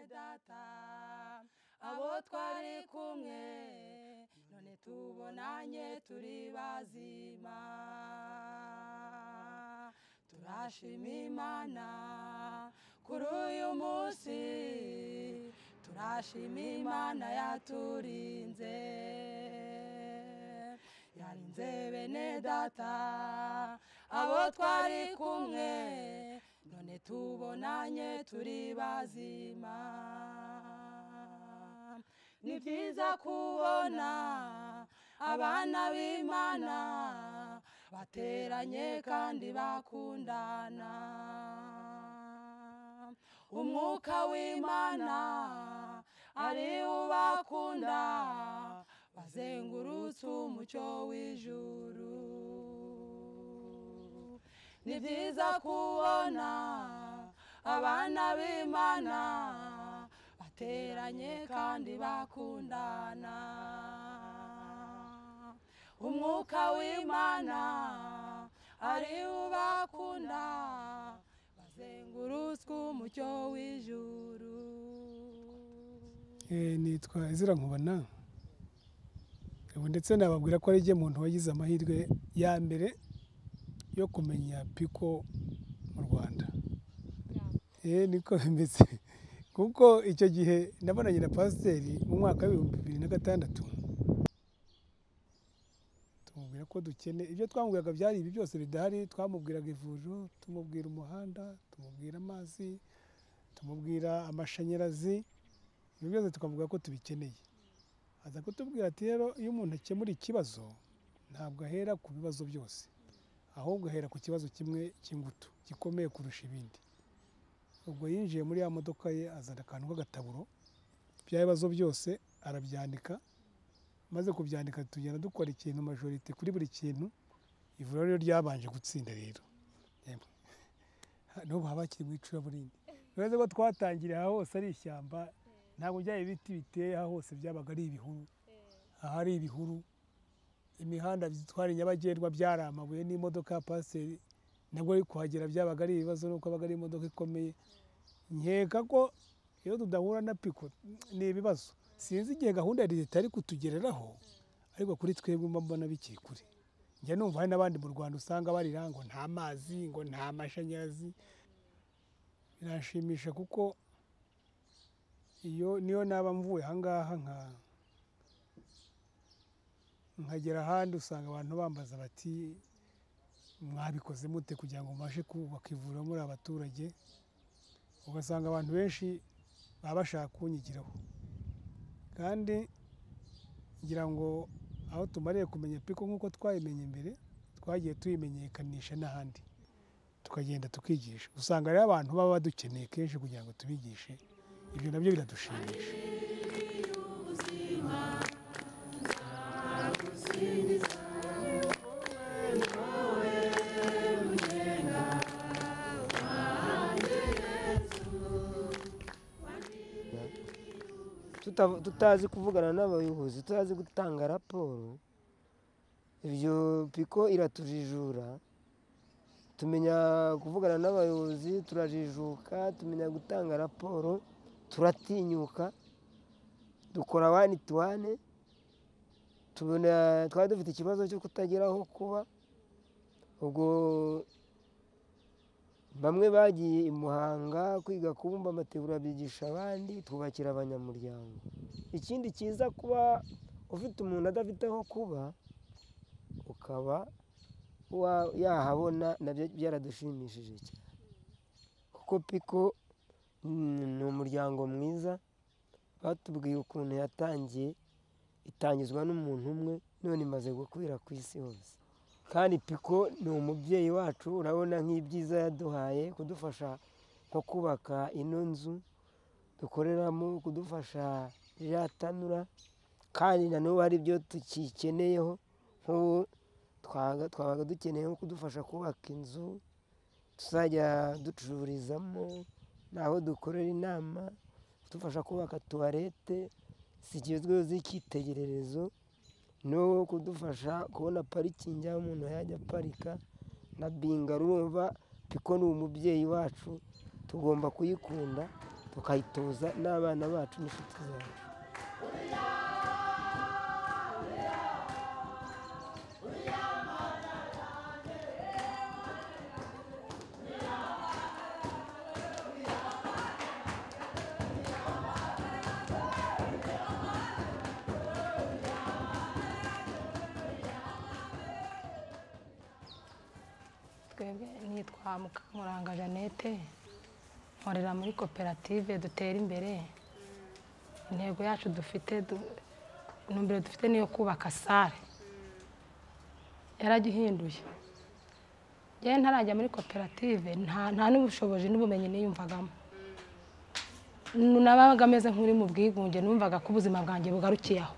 data abo twari kumwe none tubonanye turi bazima turashima imana kuri uyu munsi turashima imana yaturinze yarinze bene data abo twari kumwe none tubonanye turi bazima ni byiza kubona abana b'imana bateranye kandi bakundana umwuka w'imana ari ubakunda bazengurutse umucyo w'ijuru ni byiza kubona abana b'imana bateranye kandi bakundana umwuka w'imana ari ubakunda bazengurutswe umucyo w'ijuru nitwa izira nkubona ndetse nababwira ko ari muntu wagize amahirwe ya mbere yo kumenya piko mu rwanda niko bimeze kuko icyo gihe nabonanye na pasiteri mu mwaka w'ibihumbi bibiri na gatandatu tumubwira ko dukene ibyo twamubwiraga byari ibi byose bidahari twamubwiraga ivuriro tumubwira umuhanda tumubwira amazi tumubwira amashanyarazi ibyo byose tukavuga ko tubikeneye aza kutubwira ati rero iyo umuntu akemura ikibazo ntabwo ahera ku bibazo byose ahubwo ahera ku kibazo kimwe cy'ingutu gikomeye kurusha ibindi ubwo yinjiye muri ya modoka ye azana akantu k'agataburo bya bibazo byose arabyandika maze kubyandika tugenda dukora ikintu majorite kuri buri kintu ivuriro rero ryabanje gutsinda rero n'ubu haba hakiri mu icuraburindi uretse ko twatangiriye aha hose ari ishyamba ntabwo byaba ibiti biteye aha hose byabaga ari ibihuru ahari ibihuru imihanda zitwara nyabagendwa byari amabuye n'imodoka ya pasiteri nabwo ari kuhagera byabaga ari ibibazo nuko abaga ari imodoka ikomeye nkeka ko iyo tudahura na piko ni ibibazo sinzi igihe gahunda ya leta ari kutugereraho ariko kuri twebwe mba mbona bikiri kure njya numva hari n'abandi mu rwanda usanga barira ngo nta mazi ngo nta mashanyarazi birashimisha kuko iyo niyo naba mvuye ahangaha nkagera ahandi usanga abantu bambaza bati mwabikoze mute kugira ngo mubashe kubaka ivuriro muri abaturage ugasanga abantu benshi baba bashaka kunyigiraho kandi ngira ngo aho tumariye kumenya piko nk'uko twayimenye mbere twagiye tuyimenyekanisha n'ahandi tukagenda tukigisha usanga rero abantu baba badukeneye kenshi kugira ngo tubigishe ibyo nabyo biradushimisha tutazi kuvugana n'abayobozi tutazi gutanga raporo ibyo piko iratujijura tumenya kuvugana n'abayobozi turajijuka tumenya gutanga raporo turatinyuka dukora wani tu wane twaba dufite ikibazo cyo kutagira aho kuba ubwo bamwe bagiye i muhanga kwiga kubumba amategura bigisha abandi twubakira abanyamuryango ikindi cyiza kuba ufite umuntu adafite aho kuba ukaba yahabona nabyo byaradushimishije cyane kuko piko ni umuryango mwiza batubwiye ukuntu yatangiye itangizwa n'umuntu umwe none imaze gukwira ku isi hose kandi piko ni umubyeyi wacu urabona nk'ibyiza yaduhaye kudufasha nko kubaka ino nzu dukoreramo kudufasha ririya tanura kandi nanubu hari ibyo tukikeneyeho nk'ubu twabaga dukeneye nko kudufasha kubaka inzu tuzajya ducururizamo n'aho dukorera inama kudufasha kubaka tuwarete zigezweho z'icyitegererezo no kudufasha kubona parikingi aho umuntu yajya aparika na binga urumva piko ni umubyeyi wacu tugomba kuyikunda tukayitoza n'abana bacu n'inshuti zacu twebwe nitwa mukamuranga jeannette nkorera muri koperative dutera imbere intego yacu dufite du- intumbero dufite niyo kubaka sare yaragihinduye yewe ntarajya muri koperative nta nta n'ubushobozi n'ubumenyi niyumvagamo nabaga ameze nk'uri mu bwigunge numvaga ko ubuzima bwanjye bugarukiye aho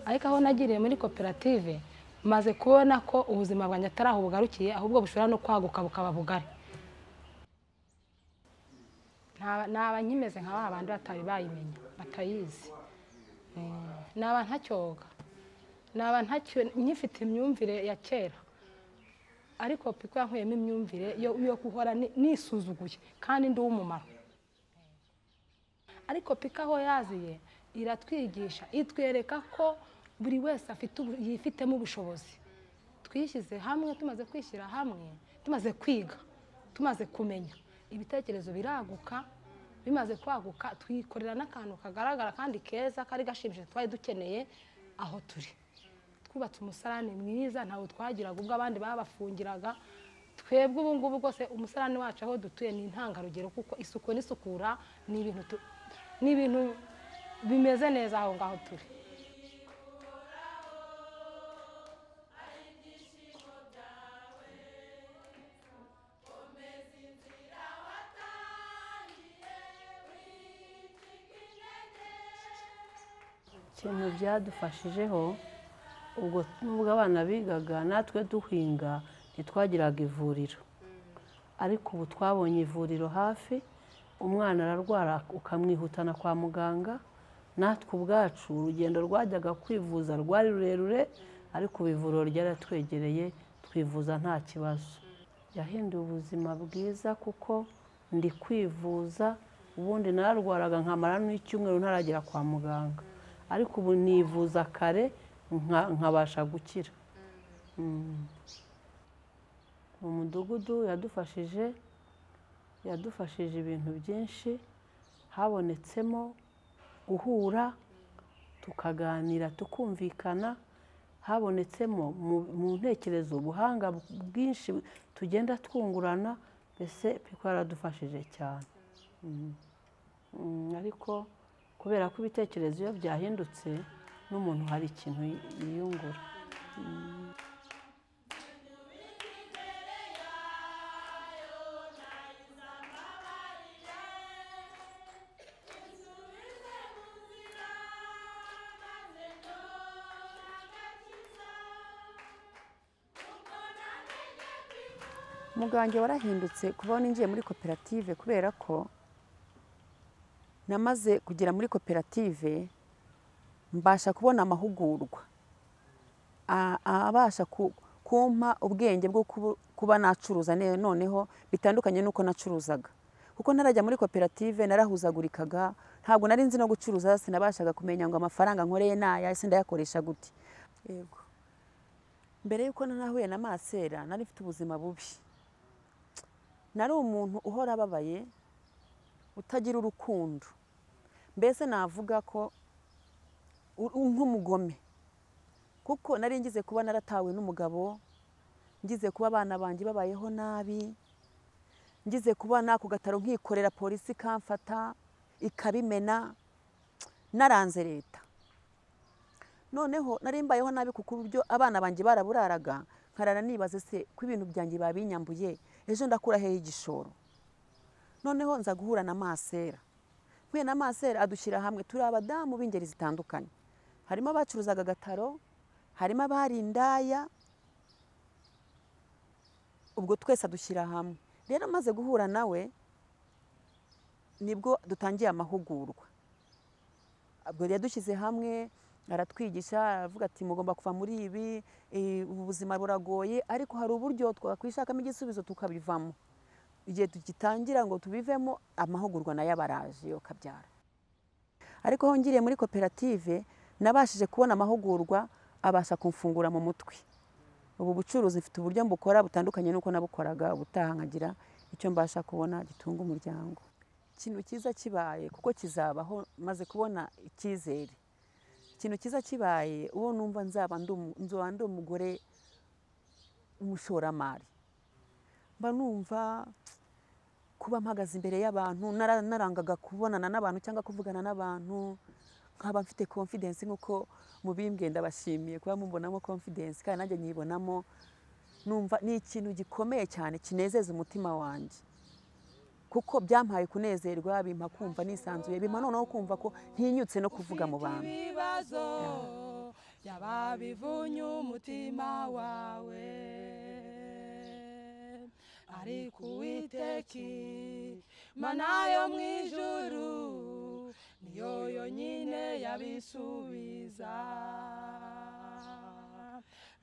ariko aho nagiriye muri koperative maze kubona ko ubuzima bwanjye atari aho bugarukiye ahubwo bushobora no kwaguka bukaba bugari Nta- naba nkimeze nka ba bandi batari bayimenya batayizi Eh, naba ntacyoga naba ntacyo nkifite imyumvire ya kera ariko piko yankuyemo imyumvire yo yo guhora ni- nisuzuguye kandi ndi uw'umumaro ariko pika aho yaziye iratwigisha itwereka ko buri wese afite ubu- yifitemo ubushobozi twishyize hamwe tumaze kwishyira hamwe tumaze kwiga tumaze kumenya ibitekerezo biraguka bimaze kwaguka twikorera n'akantu kagaragara kandi keza kari gashimishije twari dukeneye aho turi twubatse umusarani mwiza ntawe twagiraga ubwo abandi babafungiraga twebwe ubu ngubu rwose umusarani wacu aho dutuye ni intangarugero kuko isuku n'isukura ni ibintu tu- ni ibintu bimeze neza aho ngaho turi ikintu byadufashijeho ubwo nubwo abana bigaga natwe duhinga ntitwagiraga ivuriro ariko ubu twabonye ivuriro hafi umwana ararwara ukamwihutana kwa muganga natwe ubwacu urugendo rwajyaga kwivuza rwari rurerure ariko ubu ivuriro ryaratwegereye twivuza nta kibazo yahinduye ubuzima bwiza kuko ndi kwivuza ubundi nararwaraga nkamara n'icyumweru ntaragera kwa muganga ariko ubu nivuza kare nka- nkabasha gukira Mm. mu mudugudu yadufashije yadufashije ibintu byinshi habonetsemo guhura tukaganira tukumvikana habonetsemo mu- mu ntekerezo ubuhanga bwinshi tugenda twungurana mbese piko yaradufashije cyane Mm. Mm, ariko kubera ko ibitekerezo iyo byahindutse n'umuntu hari ikintu yi- yiyungura umuganga warahindutse kubaho ninjiye muri koperative kubera ko namaze kugera muri koperative mbasha kubona amahugurwa a- abasha ku- kumpa ubwenge bwo kubu- kuba nacuruza ne- noneho bitandukanye n'uko nacuruzaga kuko ntarajya muri koperative narahuzagurikaga ntabwo nari nzi no gucuruza sinabashaga kumenya ngo amafaranga nkoreye naya ese ndayakoresha gute yego mbere y'uko nahuye na masera nari mfite ubuzima bubi nari umuntu uhora ababaye utagira urukundo mbese navuga ko u- u- nk'umugome kuko nari ngize kuba naratawe n'umugabo ngize kuba abana banjye babayeho nabi ngize kuba nako gataro nkikorera polisi ikamfata ikabimena naranze leta noneho nari mbayeho nabi kuko uburyo abana banjye baraburaraga nkarara nibaze se ko ibintu byanjye babinyambuye ejo ndakura hehe igishoro noneho nza guhura na masera mpuye na masera adushyira hamwe turi abadamu b'ingeri zitandukanye harimo abacuruzaga agataro harimo abari indaya ubwo twese adushyira hamwe rero amaze guhura nawe nibwo dutangiye amahugurwa ubwo yadushyize hamwe aratwigisha aravuga ati mugomba kuva muri ibi eh, ubu buzima buragoye ariko hari uburyo twakwishakamo igisubizo tukabivamo igihe tugitangira ngo tubivemo amahugurwa nayo aba araje yo kabyara ariko aho ngiriye muri koperative nabashije kubona amahugurwa abasha kumfungura mu mutwe ubu bucuruzi mfite uburyo mbukora butandukanye n'uko nabukoraga ubutaha nkagira icyo mbasha kubona gitunga umuryango ikintu cyiza kibaye kuko kizabaho maze kubona icyizere ikintu cyiza kibaye uwo numva nzaba ndi umu- nzoba ndi umugore w'umushoramari mba numva kuba mpagaze imbere y'abantu nara- narangaga kubonana n'abantu cyangwa kuvugana n'abantu nkaba mfite confidence nk'uko mubimbwiye ndabashimiye kuba mumbonamo confidence kandi nanjye nyibonamo numva ni ikintu gikomeye cyane kinezeza umutima wanjye kuko byampaye kunezerwa bimpa kumva nisanzuye bimpa noneho kumva ko ntinyutse no kuvuga mu bantu ibibazo byaba bivunye umutima wawe ariko uwiteki mana yo mu ijuru niyo yonyine yabisubiza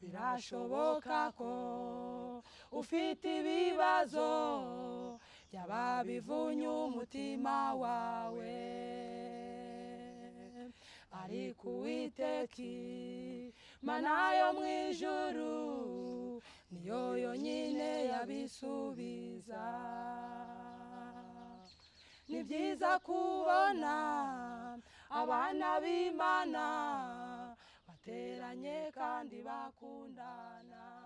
birashoboka ko ufite ibibazo byaba bivunye umutima wawe ariko uwiteki mana yo mu ijuru niyo yonyine yabisubiza ni byiza kubona abana b'imana bateranye kandi bakundana